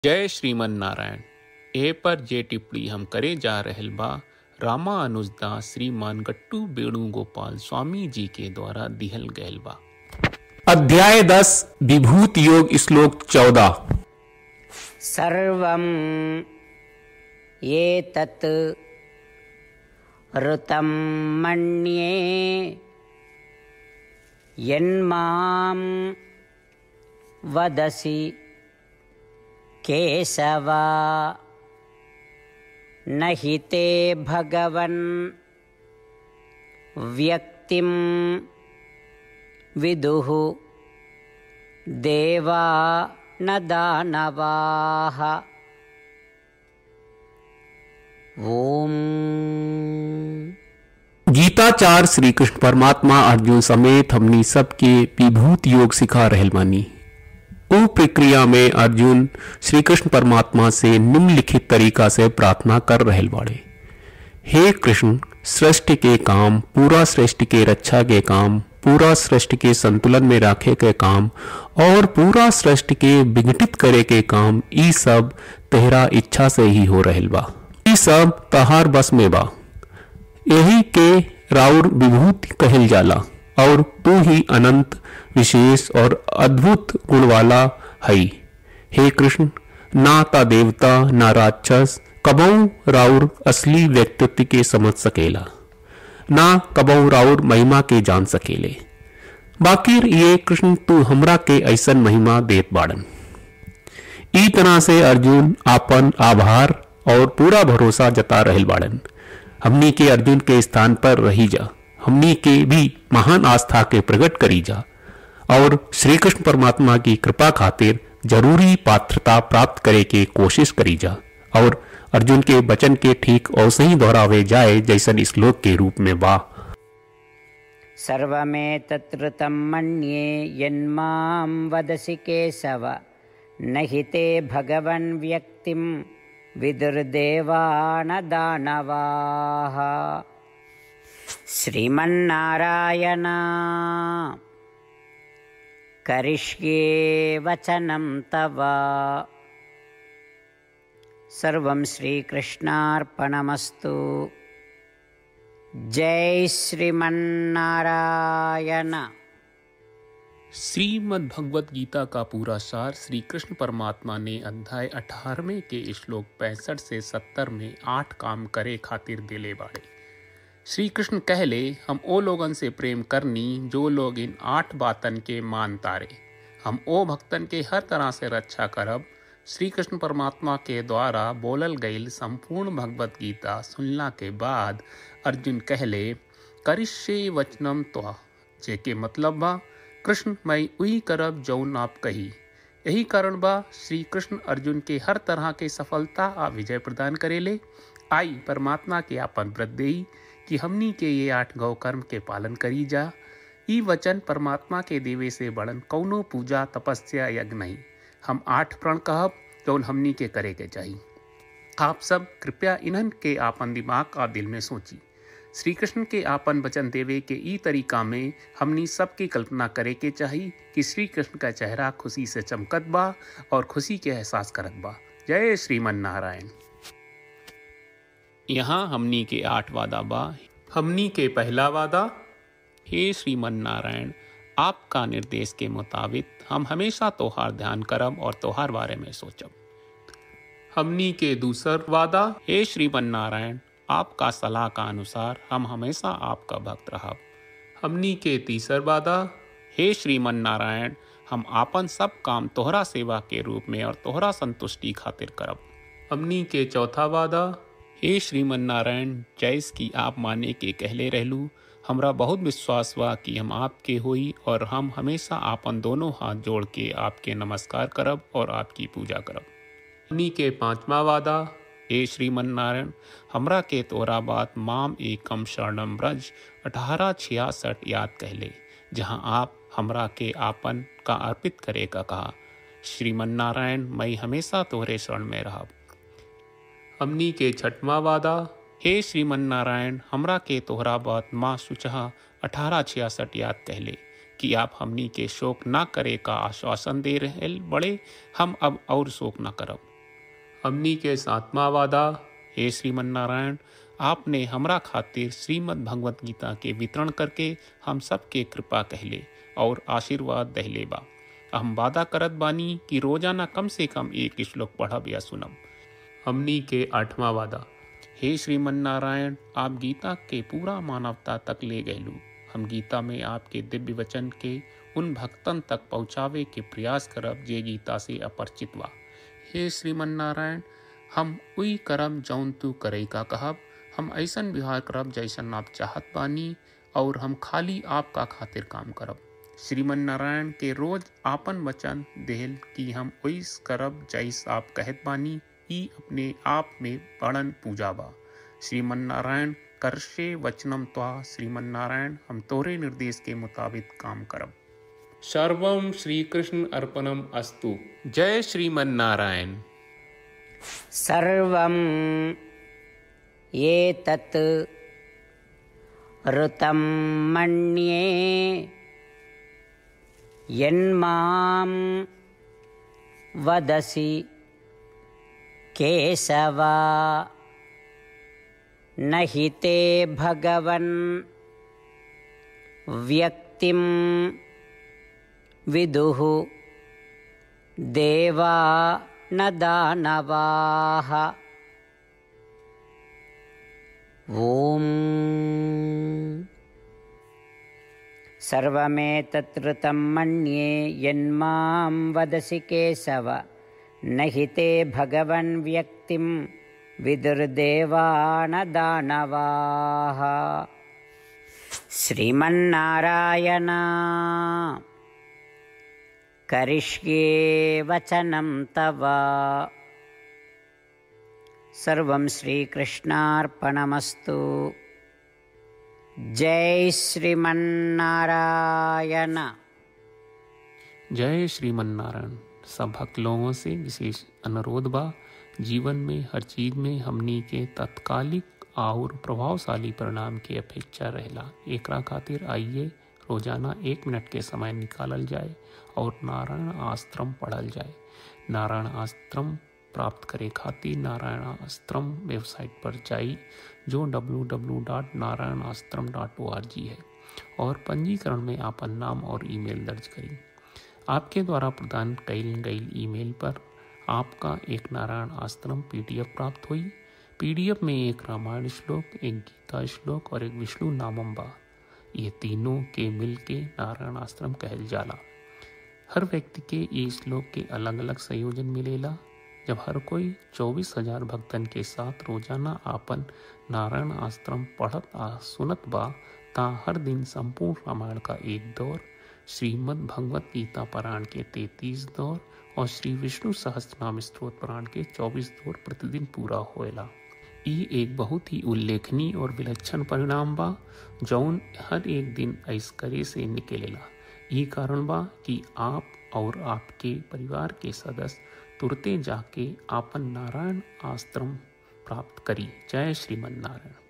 जय श्रीमन नारायण ए पर जे टिप्पणी हम करे जा रहल बा रामा अनुजदास श्रीमान गट्टू वेणुगोपाल स्वामी जी के द्वारा दिहल गयल बा अध्याय दस विभूत योग श्लोक चौदह सर्वं एतत् ऋतं मन्ये यन्मां वदसि केशवा न हि ते भगवन् व्यक्तिं विदुः देवा न दानवाः ॐ गीताचार श्री कृष्ण परमात्मा अर्जुन समेत हमनी सबके विभूत योग सिखा रहल बानी उ प्रक्रिया में अर्जुन श्री कृष्ण परमात्मा से निम्नलिखित तरीका से प्रार्थना कर रहल बाड़े हे कृष्ण सृष्टि के काम पूरा सृष्टि के रक्षा के काम पूरा सृष्टि के संतुलन में रखे के काम और पूरा सृष्टि के विघटित करे के काम ई सब तेहरा इच्छा से ही हो रहल बा ई सब तहार बस में बा यही के राउर विभूति कहल जाला और तू ही अनंत विशेष और अद्भुत गुण वाला हई हे कृष्ण ना ता देवता ना राक्षस कबऊ राउर असली व्यक्तित्व के समझ सकेला ना कबऊ राउर महिमा के जान सकेले बाकी ये कृष्ण तू हमरा के ऐसन महिमा देत बाड़न ई तरह से अर्जुन आपन आभार और पूरा भरोसा जता रहल बाड़न हमनी के अर्जुन के स्थान पर रही जा हमनी के भी महान आस्था के प्रकट करी जा और श्री कृष्ण परमात्मा की कृपा खातिर जरूरी पात्रता प्राप्त करे के कोशिश करी जा और अर्जुन के वचन के ठीक और सही दोहरावे जाए जैसन श्लोक के रूप में बा सर्वमेतत्कृतं मन्ये यन्मां वदसि केशव न हि ते भगवन् व्यक्तिं विदुर्देवा न दानवाः श्रीमन्नारायण करिष्ये वचनं तव सर्वं श्रीकृष्णार्पणमस्तु जय श्रीमन्नारायण श्रीमद् भगवत गीता का पूरा सार श्री कृष्ण परमात्मा ने अध्याय 18वें के श्लोक 65 से 70 में आठ काम करे खातिर दिले बाड़े श्री कृष्ण कहले हम ओ लोगन से प्रेम करनी जो लोग इन आठ बातन के मान तारे हम ओ भक्तन के हर तरह से रक्षा करब श्री कृष्ण परमात्मा के द्वारा बोलल गईल संपूर्ण भगवत गीता सुनला के बाद अर्जुन कहले करिष्ये वचनम त्वा जेके मतलब बा कृष्ण मैं उही करब जौन आप कही यही कारण बा श्री कृष्ण अर्जुन के हर तरह के सफलता आ विजय प्रदान करेले आई परमात्मा के आपन व्रत देई कि हमनी के ये आठ गौ कर्म के पालन करी जा ई वचन परमात्मा के देवे से बड़न कौनो पूजा तपस्या यज्ञ नहीं हम आठ प्रण कहब जौन हमनी के करे के चाहिए आप सब कृपया इन्हन के आपन दिमाग और दिल में सोची श्री कृष्ण के आपन वचन देवे के ई तरीका में हमनी सबकी कल्पना करे के चाहिए कि श्री कृष्ण का चेहरा खुशी से चमकत बा और खुशी के एहसास करत बा जय श्रीमन नारायण यहाँ हमनी के आठ वादा बा हमनी के पहला वादा हे श्रीमन नारायण आपका निर्देश के मुताबिक हम हमेशा तोहार ध्यान करब और तोहार बारे में सोचब हमनी के दूसर वादा हे श्रीमन नारायण आपका सलाह का अनुसार हम हमेशा आपका भक्त रहब हमनी के तीसर वादा हे श्रीमन नारायण हम आपन सब काम तोहरा सेवा के रूप में और तोहरा संतुष्टि खातिर करब हमनी के चौथा वादा हे श्रीमन नारायण जैस की आप माने के कहले रहलू हमरा बहुत विश्वास बा कि हम आपके होई और हम हमेशा आपन दोनों हाथ जोड़ के आपके नमस्कार करब और आपकी पूजा करब हमनी के पांचवा वादा हे श्रीमन नारायण हमरा के तोरा बात माम एकम शरणम ब्रज अठारह छियासठ याद कहले जहाँ आप हमरा के आपन का अर्पित करे का कहा श्रीमन नारायण मैं हमेशा तोहरे शरण में रहब हमनी के छठवा वादा हे श्रीमन नारायण हमरा के तोहरा बात माँ सुचहा अठारह छियासठ याद कहले कि आप हमनी के शोक ना करे का आश्वासन दे रहे बड़े हम अब और शोक ना करब हमनी के सातवा वादा हे श्रीमन नारायण आपने हमरा खातिर श्रीमद् भगवत गीता के वितरण करके हम सबके कृपा कहले और आशीर्वाद दहले बा हम वादा करत बानी कि रोजाना कम से कम एक श्लोक पढ़ब या सुनब हमनी के आठवां वादा हे श्रीमन नारायण आप गीता के पूरा मानवता तक ले गयलू हम गीता में आपके दिव्य वचन के उन भक्तन तक पहुँचावे के प्रयास करब जे गीता से अपरिचित बा हे श्रीमन नारायण हम उई करम जौन तू करे का कहब हम ऐसन व्यवहार करब जैसन आप चाहत बानी और हम खाली आपका खातिर काम करब श्रीमन नारायण के रोज आपन वचन देहल कि हम ओइस करब जैस आप कहत बानी ई अपने आप में बड़न पूजा बा श्रीमन नारायण करशे वचनम त्वा श्रीमन नारायण हम तोरे निर्देश के मुताबिक काम करब सर्वम श्री कृष्ण अर्पणम अस्तु जय श्रीमन नारायण सर्वं एतत् ऋतं मन्ये यन्मां वदसि केशवा न हि ते भगवन् व्यक्तिं विदुः देवा न दानवाः ॐ सर्वमेतत्कृतं मन्ये यन्मां वदसि केशव न हि ते भगवन् व्यक्तिं विदुर्देवा न दानवाः श्रीमन्नारायण करिष्ये वचनं तव सर्वं श्रीकृष्णार्पणमस्तु जय श्रीमन्नारायण जय श्रीमन नारायण सब भक्त लोगों से विशेष अनुरोध बा जीवन में हर चीज में हमनी के तत्कालिक और प्रभावशाली परिणाम की अपेक्षा रहेला एकरा खातिर आइए रोजाना एक मिनट के समय निकालल जाए और नारायण आश्रम पढ़ल जाए नारायण आश्रम प्राप्त करे खातिर नारायण आश्रम वेबसाइट पर जाई जो www.narayanaashram.org है और पंजीकरण में आपन नाम और ईमेल दर्ज करी आपके द्वारा प्रदान कईल गई ईमेल पर आपका एक नारायण आश्रम पीडीएफ प्राप्त हुई पीडीएफ में एक रामायण श्लोक एक गीता श्लोक और एक विष्णु नामम बा ये तीनों के मिल के नारायण आश्रम कहल जाला हर व्यक्ति के ये श्लोक के अलग अलग संयोजन मिलेला जब हर कोई चौबीस हजार भक्तन के साथ रोजाना आपन नारायण आश्रम पढ़त आ सुनत बा ता हर दिन संपूर्ण रामायण का एक दौर श्रीमद् भगवत गीता पुराण के तैतीस दौर और श्री विष्णु सहस्त्रनाम स्त्रोत पुराण के चौबीस दौर प्रतिदिन पूरा होएला ई एक बहुत ही उल्लेखनीय और विलक्षण परिणाम बा जौन हर एक दिन ऐसकरे से निकलेला ई कारण बा कि आप और आपके परिवार के सदस्य तुरते जाके आपन नारायण आश्रम प्राप्त करी जय श्रीमन नारायण